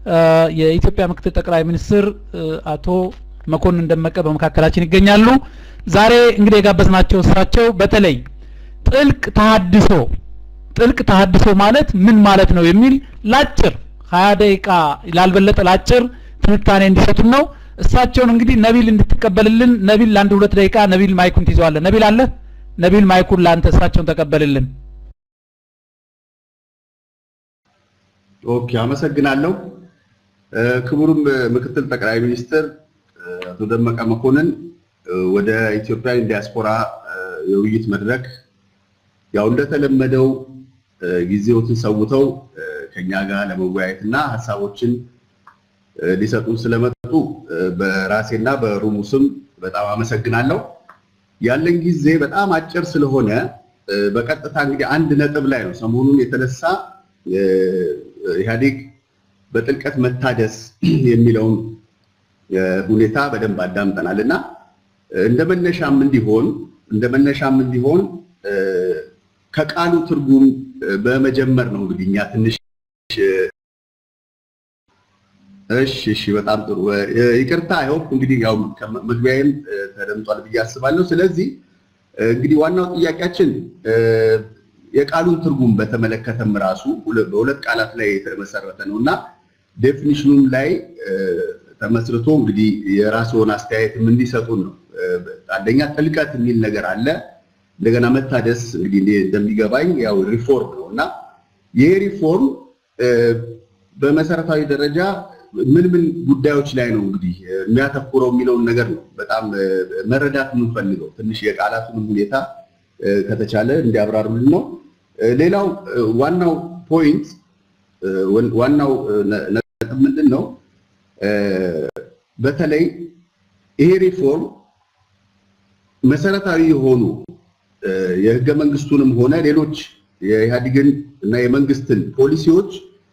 የኢትዮጵያ ምክትል ጠቅላይ ሚኒስትር አቶ መኮንን ደመቀ በመካከላችን ይገኛሉ። ዛሬ እንግዲህ የጋበዝናቸው እሳቸው በተለይ ጥልቅ ተሀድሶ ጥልቅ ተሀድሶ ማለት ምን ማለት ነው የሚል ላጭር ሀያ ደቂቃ ላልበለጠ ላጭር ትንታኔ እንዲሰጡን ነው። እሳቸውን እንግዲህ ነቢል እንድትቀበልልን ነቢል ለአንድ ሁለት ደቂቃ ነቢል ማይኩን ትይዘዋለህ። ነቢል አለ? ነቢል ማይኩን ለአንተ እሳቸውን ተቀበልልን። ኦኬ፣ አመሰግናለሁ። ክቡርም ምክትል ጠቅላይ ሚኒስትር አቶ ደመቀ መኮንን ወደ ኢትዮጵያን ዲያስፖራ የውይይት መድረክ ያው እንደተለመደው ጊዜዎትን ሰውተው ከኛ ጋር ለመወያየት እና ሀሳቦችን ሊሰጡን ስለመጡ በራሴና በሩሙ ስም በጣም አመሰግናለሁ። ያለን ጊዜ በጣም አጭር ስለሆነ በቀጥታ እንግዲህ አንድ ነጥብ ላይ ነው ሰሞኑን የተነሳ ኢህአዴግ በጥልቀት መታደስ የሚለውን ሁኔታ በደንብ አዳምጠናል እና እንደ መነሻም እንዲሆን እንደ መነሻም እንዲሆን ከቃሉ ትርጉም በመጀመር ነው እንግዲህ እኛ ትንሽ እሺ እሺ በጣም ጥሩ ይቅርታ አይሆፕ እንግዲህ ያው መግቢያዬም ተደምጧል ብዬ አስባለሁ ስለዚህ እንግዲህ ዋናው ጥያቄያችን የቃሉን ትርጉም በተመለከተም ራሱ በሁለት ቃላት ላይ የተመሰረተ ነው እና ዴፊኒሽኑም ላይ ተመስርቶ እንግዲህ የራስዎን አስተያየትም እንዲሰጡን ነው አንደኛ ጥልቀት የሚል ነገር አለ እንደገና መታደስ እንግዲህ እንደሚገባኝ ያው ሪፎርም ነው እና ይሄ ሪፎርም በመሰረታዊ ደረጃ ምን ምን ጉዳዮች ላይ ነው እንግዲህ የሚያተኩረው የሚለውን ነገር ነው በጣም መረዳት የምንፈልገው። ትንሽ የቃላቱንም ሁኔታ ከተቻለ እንዲያብራሩልን ነው። ሌላው ዋናው ፖይንት ዋናው ነጥብ ምንድን ነው? በተለይ ይሄ ሪፎርም መሰረታዊ የሆኑ የህገ መንግስቱንም ሆነ ሌሎች የኢህአዴግን እና የመንግስትን ፖሊሲዎች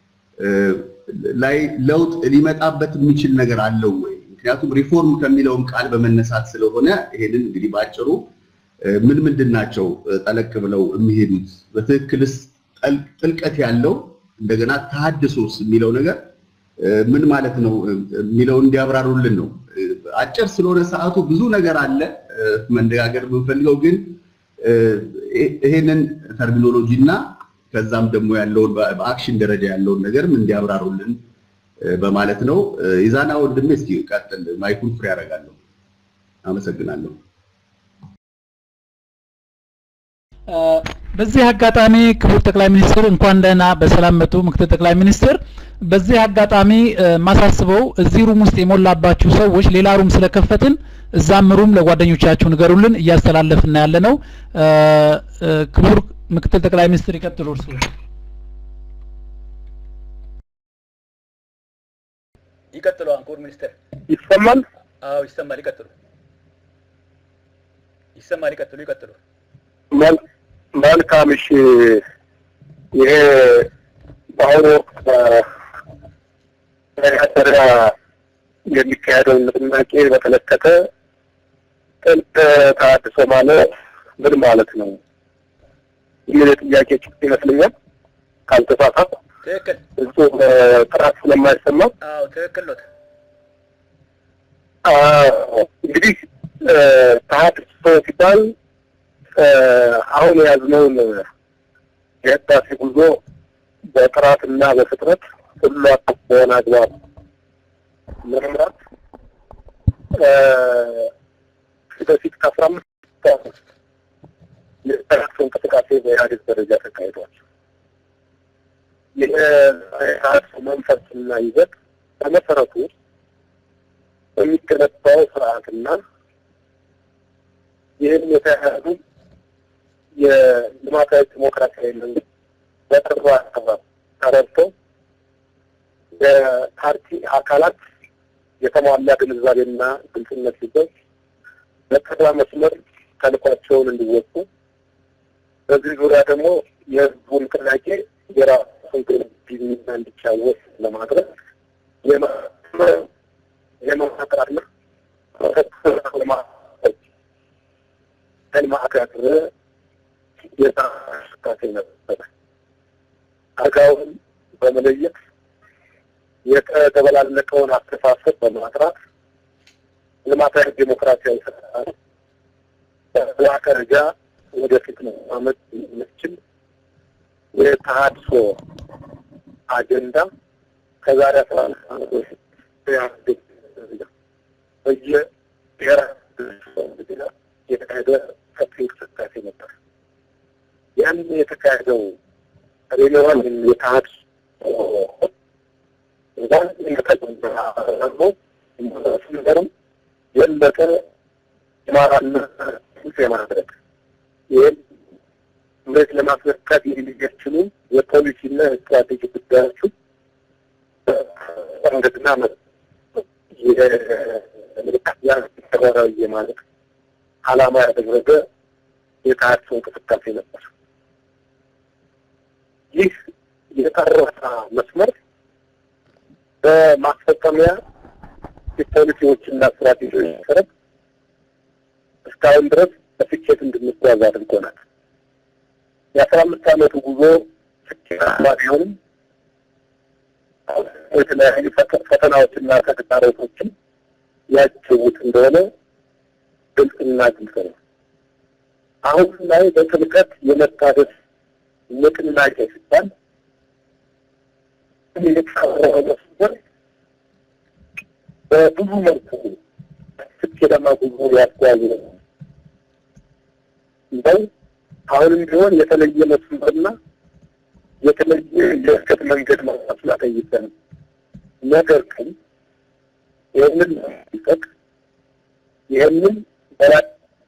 ላይ ለውጥ ሊመጣበት የሚችል ነገር አለው ወይ? ምክንያቱም ሪፎርም ከሚለውም ቃል በመነሳት ስለሆነ ይሄንን እንግዲህ በአጭሩ ምን ምንድን ናቸው ጠለቅ ብለው የሚሄዱት በትክክልስ ጥልቀት ያለው እንደገና ተሀድሶስ የሚለው ነገር ምን ማለት ነው የሚለው እንዲያብራሩልን ነው። አጭር ስለሆነ ሰዓቱ ብዙ ነገር አለ መነጋገር የምንፈልገው ግን ይሄንን ተርሚኖሎጂ እና ከዛም ደግሞ ያለውን በአክሽን ደረጃ ያለውን ነገርም እንዲያብራሩልን በማለት ነው። ኢዛና ወንድሜ እስኪ ቀጥል፣ ማይኩን ፍሬ ያደርጋለሁ። አመሰግናለሁ። በዚህ አጋጣሚ ክቡር ጠቅላይ ሚኒስትር እንኳን ደህና በሰላም መጡ። ምክትል ጠቅላይ ሚኒስትር፣ በዚህ አጋጣሚ ማሳስበው እዚህ ሩም ውስጥ የሞላባችሁ ሰዎች ሌላ ሩም ስለከፈትን እዛም ሩም ለጓደኞቻችሁ ንገሩልን፣ እያስተላለፍን ያለ ነው። ክቡር ምክትል ጠቅላይ ሚኒስትር ይቀጥሉ። እርሱ ይቀጥሉ። ክቡር ሚኒስትር ይሰማል? አዎ ይሰማል። ይቀጥሉ። ይሰማል። ይቀጥሉ። ይቀጥሉ። መልካም። እሺ፣ ይሄ በአሁኑ ወቅት በኢህአዴግ የሚካሄደውን ንቅናቄ በተመለከተ ጥልቅ ተሃድሶ ማለት ምን ማለት ነው የሚል ጥያቄ ጭብጥ ይመስለኛል። ካልተሳሳትኩ ትክክል። እሱ ጥራት ስለማይሰማ አዎ ትክክል ነው። እንግዲህ ተሃድሶ ሲባል አሁን የያዝነውን የህዳሴ ጉዞ በጥራትና በፍጥነት ሁሉ አቀፍ በሆነ አግባብ ለመምራት በፊት ከአስራ አምስት ዓመት የተሃድሶ እንቅስቃሴ በኢህአዴግ ደረጃ ተካሂዷል። የተሃድሶ መንፈስና ይዘት በመሰረቱ የሚገነባው ስርዓትና ይህን የተያያዙ የልማታዊ ዲሞክራሲያዊ መንግስት በቅርቡ አካባቢ ተረድተው የፓርቲ አካላት የተሟላ ግንዛቤና ግልጽነት ሲገኝ በቀዳ መስመር ተልኳቸውን እንዲወጡ በዚህ ዙሪያ ደግሞ የህዝቡ ንቅናቄ የራሱን ሚና እንዲጫወት ለማድረግ የማቅራትና ማዕከል የታ እንቅስቃሴ ነበረ። አጋውን በመለየት የተደበላለቀውን አስተሳሰብ በማጥራት ልማታዊ ዴሞክራሲያዊ ስርዓት በላቀ ደረጃ ወደፊት መራመድ የሚያስችል የተሃድሶ አጀንዳ ከዛሬ አስራ አምስት ዓመት በፊት በኢህአዴግ ደረጃ በየብሔራዊ ደረጃ የተካሄደ ሰፊ እንቅስቃሴ ነበር። ያን የተካሄደው ሪኒዋል የተሃድሶ ደግሞ ነገርም የበለጠ የማራነት የማድረግ ይህን መሬት ለማስነካት የሚያስችሉ የፖሊሲና የስትራቴጂ ጉዳዮቹ መንገድና ተግባራዊ የማድረግ ዓላማ ያደረገ የተሃድሶ እንቅስቃሴ ነበር። ይህ የቀረሳ መስመር በማስፈጸሚያ የፖሊሲዎችና ስትራቴጂዎች መሰረት እስካሁን ድረስ በስኬት እንድንጓዝ አድርጎናል። የአስራ አምስት ዓመቱ ጉዞ ስኬታማ ቢሆንም የተለያዩ ፈተናዎችና ተግዳሮቶችን ያጅቡት እንደሆነ ግልጽና ግልጽ ነው። አሁን ላይ በጥልቀት የመታደስ ንቅናቄ ሲባል የተቀረበ መስመር በብዙ መልኩ ስኬታማ ጉዞ ያጓዙ ነው። እንደው አሁንም ቢሆን የተለየ መስመርና የተለየ የእድገት መንገድ ማስላ ጠይቀን ነገር ግን ይህንን ለመጠቅ ይህንን በራስ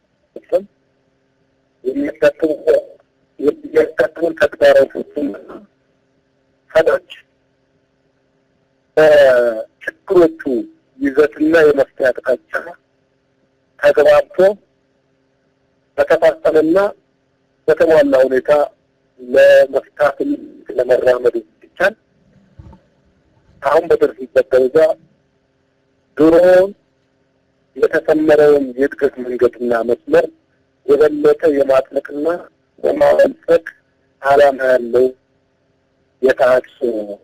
የሚያጋጥሙ የሚያጋጥሙን ተግዳሮቶችን ፈቶች በችግሮቹ ይዘትና የመፍትሄ አቅጣጫ ተግባብቶ በተፋጠነና በተሟላ ሁኔታ ለመፍታትን ለመራመድ ይቻል አሁን በደረስንበት ደረጃ ድሮ የተሰመረውን የእድገት መንገድና መስመር የበለጠ የማጥለቅና የማበልጸግ ዓላማ ያለው የተሃድሶ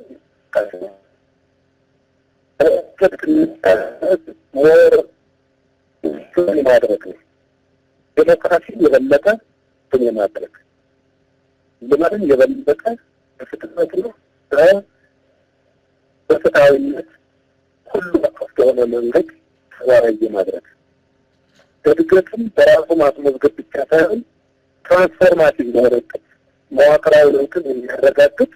ሞር የማድረግ ነው። ዴሞክራሲን የበለጠ እንትን የማድረግ ልማትን የበለጠ በፍጥነት ነው በፍትሃዊነት ሁሉ አቀፍ በሆነ መንገድ ተግባራዊ የማድረግ እድገትን በራሱ ማስመዝገብ ብቻ ሳይሆን ትራንስፎርማቲቭ በሆነ እቅድ መዋቅራዊ ለውጥን የሚያረጋግጥ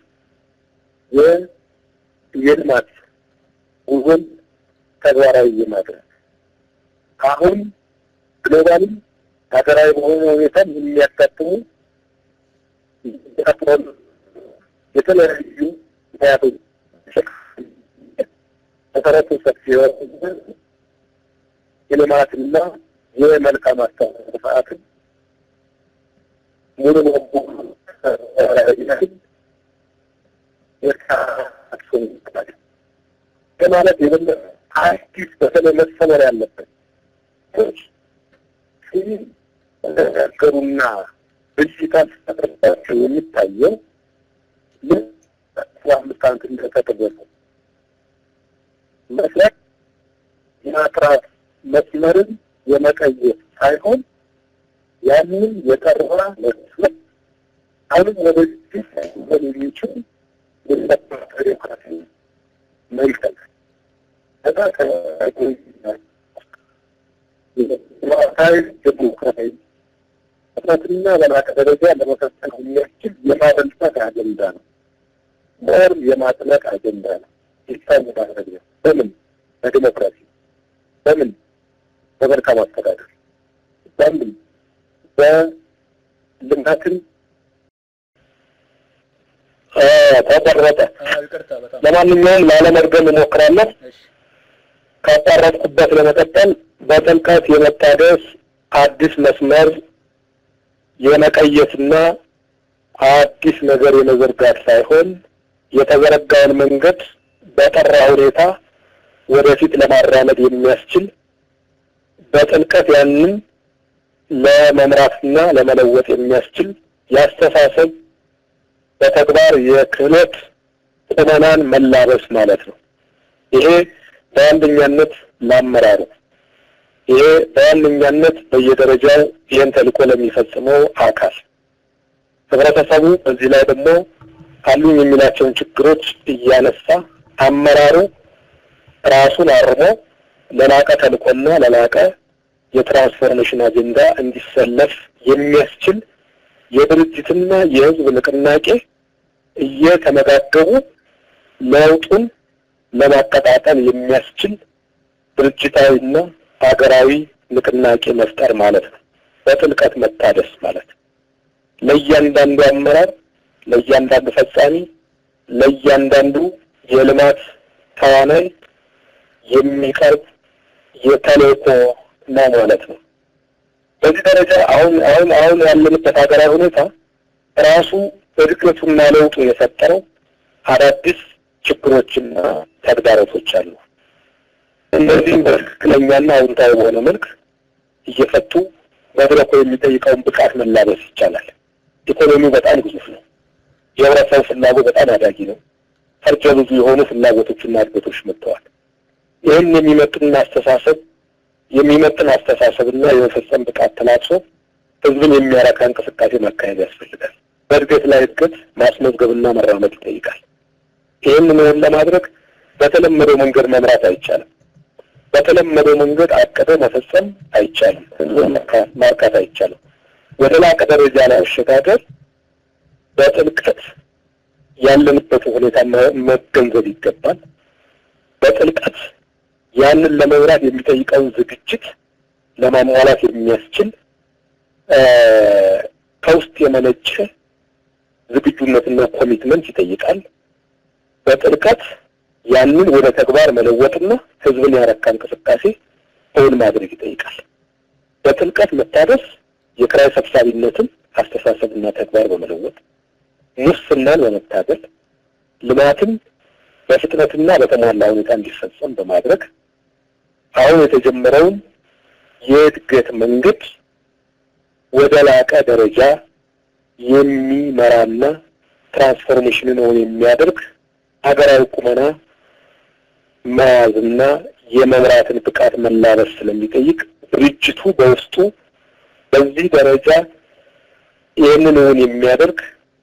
የልማት ጉዞን ተግባራዊ የማድረግ አሁን ግሎባልም ሀገራዊ በሆነ ሁኔታ የሚያጋጥሙ የተለያዩ ምክንያቶች መሰረቱ ሰፊ የሆነ የልማትና የመልካም አስተዳደር ስርዓትን ሙሉ በሙሉ ማለት የበለጠ አዲስ በተለይ መሰመር ያለበት ሲነገሩና ብልሽታ ሲፈጥርባቸው የሚታየው ይህ አስራ አምስት ዓመት እንደተደረገ መስራት የማጥራት መስመርን የመቀየር ሳይሆን ያንን የጠራ መስመር አሁንም ወደዚህ የሚችል ዴሞክራሲ መልቀቅ ከዛ ከማታዊ ዴሞክራሲ ፍጥነትና በላቀ ደረጃ ለመፈጸም የሚያስችል የማበልጸግ አጀንዳ ነው። ሞር የማጥለቅ አጀንዳ ነው። ይሳኝ ማድረግ ነው። በምን በዲሞክራሲ በምን በመልካም አስተዳደር በምን በልማትን ተቆረጠ። ለማንኛውም ላለመድገም እሞክራለሁ። ካቋረጥኩበት ለመቀጠል በጥልቀት የመታደስ አዲስ መስመር የመቀየስና አዲስ ነገር የመዘርጋት ሳይሆን የተዘረጋውን መንገድ በጠራ ሁኔታ ወደፊት ለማራመድ የሚያስችል በጥልቀት ያንን ለመምራትና ለመለወጥ የሚያስችል የአስተሳሰብ በተግባር የክህሎት ቁመናን መላበስ ማለት ነው። ይሄ በዋነኛነት ለአመራሩ፣ ይሄ በዋነኛነት በየደረጃው ይህን ተልዕኮ ለሚፈጽመው አካል ህብረተሰቡ በዚህ ላይ ደግሞ አሉኝ የሚላቸውን ችግሮች እያነሳ አመራሩ ራሱን አርሞ ለላቀ ተልዕኮና ለላቀ የትራንስፎርሜሽን አጀንዳ እንዲሰለፍ የሚያስችል የድርጅትና የህዝብ ንቅናቄ እየተመጋገቡ ለውጡን ለማቀጣጠል የሚያስችል ድርጅታዊና ሀገራዊ ንቅናቄ መፍጠር ማለት ነው። በጥልቀት መታደስ ማለት ለእያንዳንዱ አመራር፣ ለእያንዳንዱ ፈጻሚ፣ ለእያንዳንዱ የልማት ተዋናይ የሚቀርብ የተልዕኮ ነው ማለት ነው። በዚህ ደረጃ አሁን አሁን አሁን ያለንበት ሀገራዊ ሁኔታ ራሱ እድገቱና ለውጡ የፈጠረው አዳዲስ ችግሮችና ተግዳሮቶች አሉ። እነዚህም በትክክለኛና አዎንታዊ በሆነ መልክ እየፈቱ መድረኩ የሚጠይቀውን ብቃት መላበስ ይቻላል። ኢኮኖሚው በጣም ግዙፍ ነው። የህብረተሰቡ ፍላጎት በጣም አዳጊ ነው። ፈርጀ ብዙ የሆኑ ፍላጎቶችና እድገቶች መጥተዋል። ይህን የሚመጥን አስተሳሰብ የሚመጥን አስተሳሰብና የመፈጸም ብቃት ተላብሶ ህዝብን የሚያረካ እንቅስቃሴ ማካሄድ ያስፈልጋል። በእድገት ላይ እድገት ማስመዝገብና መራመድ ይጠይቃል። ይህን መሆን ለማድረግ በተለመደው መንገድ መምራት አይቻልም። በተለመደው መንገድ አቅደ መፈጸም አይቻልም። ህዝብን ማርካት አይቻልም። ወደ ላቀ ደረጃ ላይ አሸጋገር በጥልቀት ያለንበት ሁኔታ መገንዘብ ይገባል። በጥልቀት ያንን ለመምራት የሚጠይቀውን ዝግጅት ለማሟላት የሚያስችል ከውስጥ የመነጨ ዝግጁነትና ኮሚትመንት ይጠይቃል። በጥልቀት ያንን ወደ ተግባር መለወጥና ህዝብን ያረካ እንቅስቃሴ እውን ማድረግ ይጠይቃል። በጥልቀት መታደስ የኪራይ ሰብሳቢነትን አስተሳሰብና ተግባር በመለወጥ ሙስናን በመታገል ልማትን በፍጥነትና በተሟላ ሁኔታ እንዲፈጸም በማድረግ አሁን የተጀመረውን የእድገት መንገድ ወደ ላቀ ደረጃ የሚመራና ትራንስፎርሜሽንን እውን የሚያደርግ ሀገራዊ ቁመና መያዝና የመምራትን ብቃት መላበስ ስለሚጠይቅ ድርጅቱ በውስጡ በዚህ ደረጃ ይህንን እውን የሚያደርግ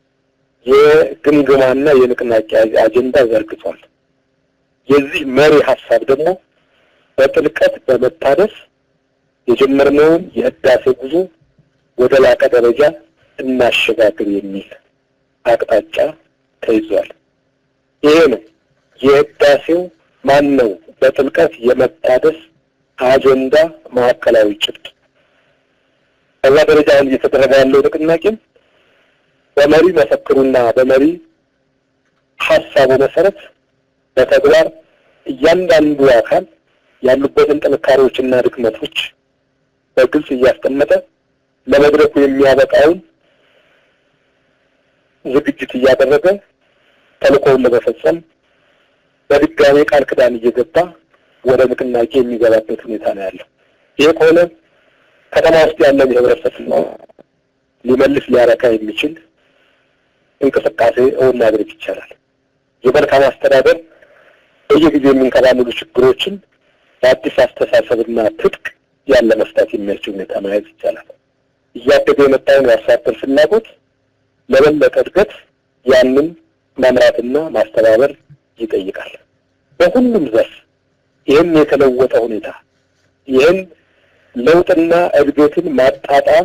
የግምገማና የንቅናቄ አጀንዳ ዘርግቷል። የዚህ መሪ ሀሳብ ደግሞ በጥልቀት በመታደስ የጀመርነውን የህዳሴ ጉዞ ወደ ላቀ ደረጃ እናሸጋግር የሚል አቅጣጫ ተይዟል። ይሄ ነው የህዳሴው ማን ነው በጥልቀት የመታደስ አጀንዳ ማዕከላዊ ጭብጥ። በዛ ደረጃ አሁን እየተደረገ ያለው ንቅናቄም በመሪ መፈክሩና በመሪ ሀሳቡ መሰረት በተግባር እያንዳንዱ አካል ያሉበትን ጥንካሬዎችና ድክመቶች በግልጽ እያስቀመጠ ለመድረኩ የሚያበቃውን ዝግጅት እያደረገ ተልእኮውን ለመፈጸም በድጋሜ ቃል ክዳን እየገባ ወደ ንቅናቄ የሚገባበት ሁኔታ ነው ያለው። ይሄ ከሆነ ከተማ ውስጥ ያለን የህብረተሰብ ሊመልስ ሊያረካ የሚችል እንቅስቃሴ እውን ማድረግ ይቻላል። የመልካም አስተዳደር በየጊዜው የሚንከባለሉ ችግሮችን በአዲስ አስተሳሰብና ትጥቅ ያለ መፍታት የሚያስችል ሁኔታ መያዝ ይቻላል። እያደገ የመጣውን የአርሶ አደር ፍላጎት ለበለጠ እድገት ያንን መምራትና ማስተባበር ይጠይቃል። በሁሉም ዘርፍ ይህን የተለወጠ ሁኔታ ይህን ለውጥና እድገትን ማጣጣም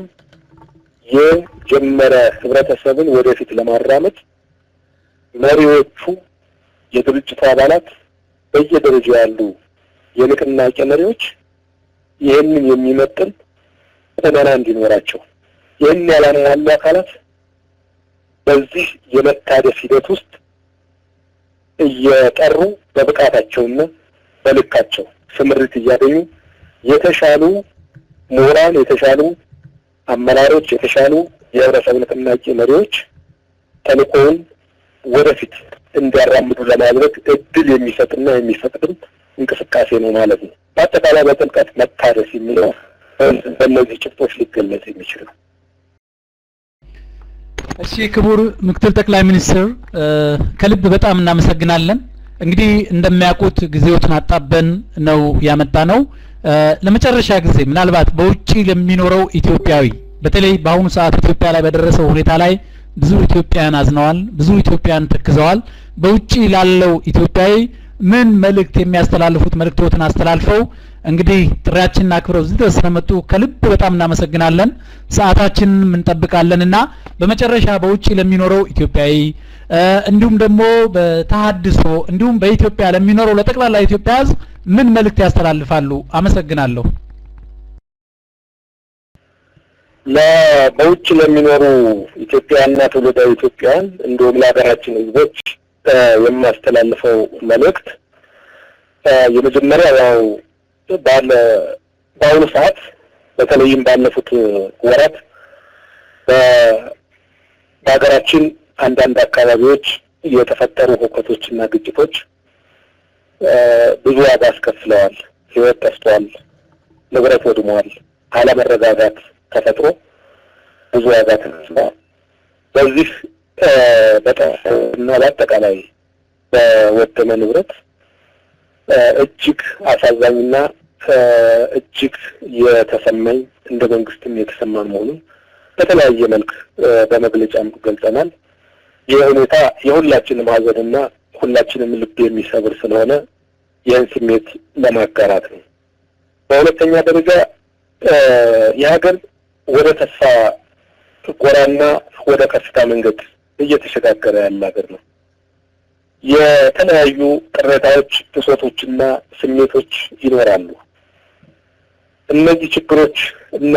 የጀመረ ህብረተሰብን ወደፊት ለማራመድ መሪዎቹ፣ የድርጅቱ አባላት፣ በየደረጃው ያሉ የንቅናቄ መሪዎች ይህንን የሚመጥን ቁመና እንዲኖራቸው ይህን ያላሟሉ አካላት በዚህ የመታደስ ሂደት ውስጥ እየጠሩ በብቃታቸውና በልካቸው ስምሪት እያገኙ የተሻሉ ምሁራን፣ የተሻሉ አመራሮች፣ የተሻሉ የህብረተሰብ ንቅናቄ መሪዎች ተልእኮውን ወደፊት እንዲያራምዱ ለማድረግ እድል የሚሰጥና የሚፈቅድም እንቅስቃሴ ነው ማለት ነው። በአጠቃላይ በጥልቀት መታደስ የሚለው በእነዚህ ጭብጦች ሊገለጽ የሚችል ነው። እሺ ክቡር ምክትል ጠቅላይ ሚኒስትር ከልብ በጣም እናመሰግናለን። እንግዲህ እንደሚያውቁት ጊዜዎችን አጣበን ነው ያመጣ ነው። ለመጨረሻ ጊዜ ምናልባት በውጪ ለሚኖረው ኢትዮጵያዊ በተለይ በአሁኑ ሰዓት ኢትዮጵያ ላይ በደረሰው ሁኔታ ላይ ብዙ ኢትዮጵያውያን አዝነዋል፣ ብዙ ኢትዮጵያውያን ተክዘዋል። በውጪ ላለው ኢትዮጵያዊ ምን መልእክት የሚያስተላልፉት መልእክቶትን አስተላልፈው እንግዲህ ጥሪያችንን አክብረው እዚህ ድረስ ስለመጡ ከልብ በጣም እናመሰግናለን። ሰዓታችንን እንጠብቃለን እና በመጨረሻ በውጪ ለሚኖረው ኢትዮጵያዊ እንዲሁም ደግሞ በተሀድሶ እንዲሁም በኢትዮጵያ ለሚኖረው ለጠቅላላ ኢትዮጵያ ሕዝብ ምን መልእክት ያስተላልፋሉ? አመሰግናለሁ። በውጭ ለሚኖሩ ኢትዮጵያውያንና ትውልደ ኢትዮጵያውያን እንዲሁም ለሀገራችን ሕዝቦች የማስተላልፈው መልእክት የመጀመሪያ ያው ባለ በአሁኑ ሰዓት በተለይም ባለፉት ወራት በሀገራችን አንዳንድ አካባቢዎች የተፈጠሩ ሁከቶችና ግጭቶች ብዙ ዋጋ አስከፍለዋል። ሕይወት ጠፍቷል፣ ንብረት ወድሟል፣ አለመረጋጋት ተፈጥሮ ብዙ ዋጋ ተከፍለዋል። በዚህ እና በአጠቃላይ በወደመ ንብረት እጅግ አሳዛኝና እጅግ የተሰማኝ እንደ መንግስትም የተሰማን መሆኑን በተለያየ መልክ በመግለጫም ገልጸናል። ይህ ሁኔታ የሁላችንም ሀዘንና ሁላችንም ልብ የሚሰብር ስለሆነ ይህን ስሜት ለማጋራት ነው። በሁለተኛ ደረጃ የሀገር ወደ ተስፋ ጎራና ወደ ከፍታ መንገድ እየተሸጋገረ ያለ ሀገር ነው። የተለያዩ ቅሬታዎች፣ ብሶቶችና ስሜቶች ይኖራሉ። እነዚህ ችግሮች እና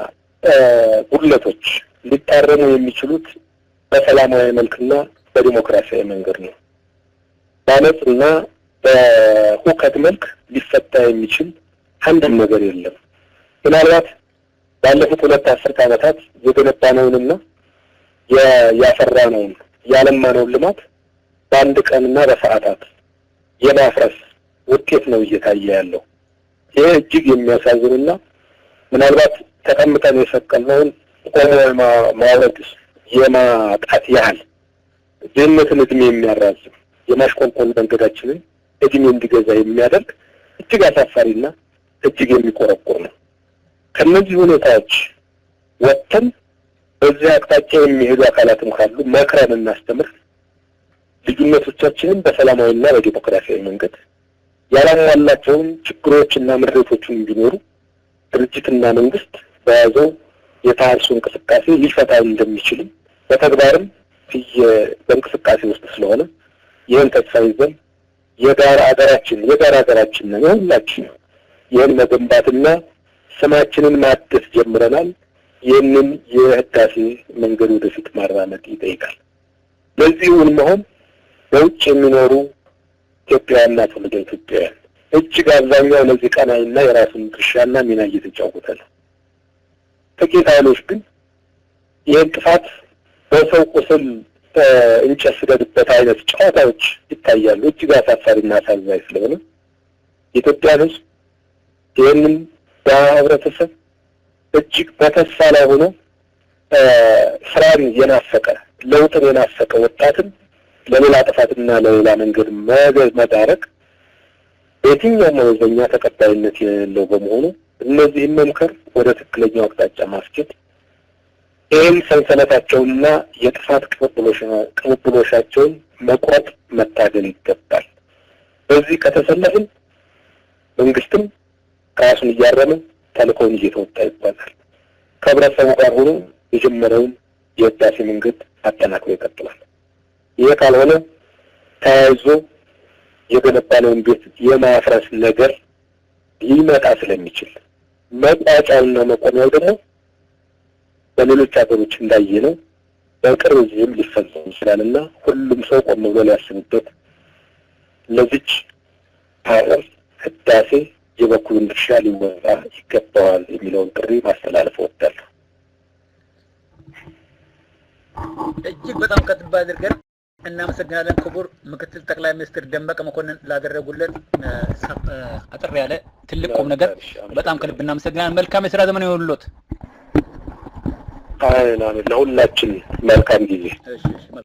ጉድለቶች ሊታረሙ የሚችሉት በሰላማዊ መልክና በዲሞክራሲያዊ መንገድ ነው። በአመፅና በሁከት መልክ ሊፈታ የሚችል አንድም ነገር የለም። ምናልባት ባለፉት ሁለት አስርት ዓመታት የገነባነውንና ያፈራነውን ያለማነውን ልማት በአንድ ቀንና በሰዓታት የማፍረስ ውጤት ነው እየታየ ያለው። ይህ እጅግ የሚያሳዝንና ምናልባት ተቀምጠን የሰቀልነውን ቆሞ ማውረድ የማጣት ያህል ድህነትን እድሜ የሚያራዝም የማሽቆልቆል መንገዳችንን እድሜ እንዲገዛ የሚያደርግ እጅግ አሳፋሪና እጅግ የሚቆረቁር ነው። ከእነዚህ ሁኔታዎች ወጥተን በዚህ አቅጣጫ የሚሄዱ አካላትም ካሉ መክረን እናስተምር፣ ልዩነቶቻችንን በሰላማዊና በዲሞክራሲያዊ መንገድ ያላሟላቸውን ችግሮችና ምሬቶችን ቢኖሩ ድርጅትና መንግስት በያዘው የተሃድሶ እንቅስቃሴ ሊፈታ እንደሚችልም በተግባርም በእንቅስቃሴ ውስጥ ስለሆነ ይህን ተስፋ ይዘን የጋራ ሀገራችን የጋራ ሀገራችን ነው የሁላችን ይህን መገንባትና ስማችንን ማደስ ጀምረናል። ይህንን የህዳሴ መንገድ ወደፊት ማራመድ ይጠይቃል። ለዚሁን መሆን በውጭ የሚኖሩ ኢትዮጵያውያንና ትውልደ ኢትዮጵያውያን እጅግ አብዛኛው ለዚህ ቀናይና የራሱን ድርሻና ሚና እየተጫወተ ነው። ጥቂት ኃይሎች ግን ይህን ጥፋት በሰው ቁስል እንጨት ስደድበት አይነት ጨዋታዎች ይታያሉ። እጅግ አሳፋሪና አሳዛኝ ስለሆነ የኢትዮጵያን ሕዝብ ይህንን በህብረተሰብ እጅግ በተስፋ ላይ ሆኖ ስራን የናፈቀ ለውጥን የናፈቀ ወጣትን ለሌላ ጥፋትና ለሌላ መንገድ መዳረግ በየትኛውም መመዘኛ ተቀባይነት የሌለው በመሆኑ እነዚህን መምከር፣ ወደ ትክክለኛው አቅጣጫ ማስኬድ፣ ይህም ሰንሰለታቸውንና የጥፋት ቅብብሎሻቸውን መቁረጥ መታገል ይገባል። በዚህ ከተሰለፍን መንግስትም ራሱን እያረመ ተልእኮውን እየተወጣ ይባላል። ከህብረተሰቡ ጋር ሆኖ የጀመረውን የህዳሴ መንገድ አጠናክሮ ይቀጥላል። ይህ ካልሆነ ተያይዞ የገነባነውን ቤት የማፍረስ ነገር ሊመጣ ስለሚችል መቋጫውና መቆሚያው ደግሞ በሌሎች ሀገሮች እንዳየነው በቅርብ ጊዜም ሊፈጸም ይችላል እና ሁሉም ሰው ቆም ብሎ ሊያስብበት ለዚች ሀገር ህዳሴ የበኩሉን ድርሻ ሊወጣ ይገባዋል የሚለውን ጥሪ ማስተላለፍ እወዳለሁ። እጅግ በጣም ከልብ አድርገን እናመሰግናለን። ክቡር ምክትል ጠቅላይ ሚኒስትር ደመቀ መኮንን ላደረጉልን አጠር ያለ ትልቅ ቁም ነገር በጣም ከልብ እናመሰግናለን። መልካም የስራ ዘመን ይሁንልዎት። አይ ለሁላችን መልካም ጊዜ። እሺ እሺ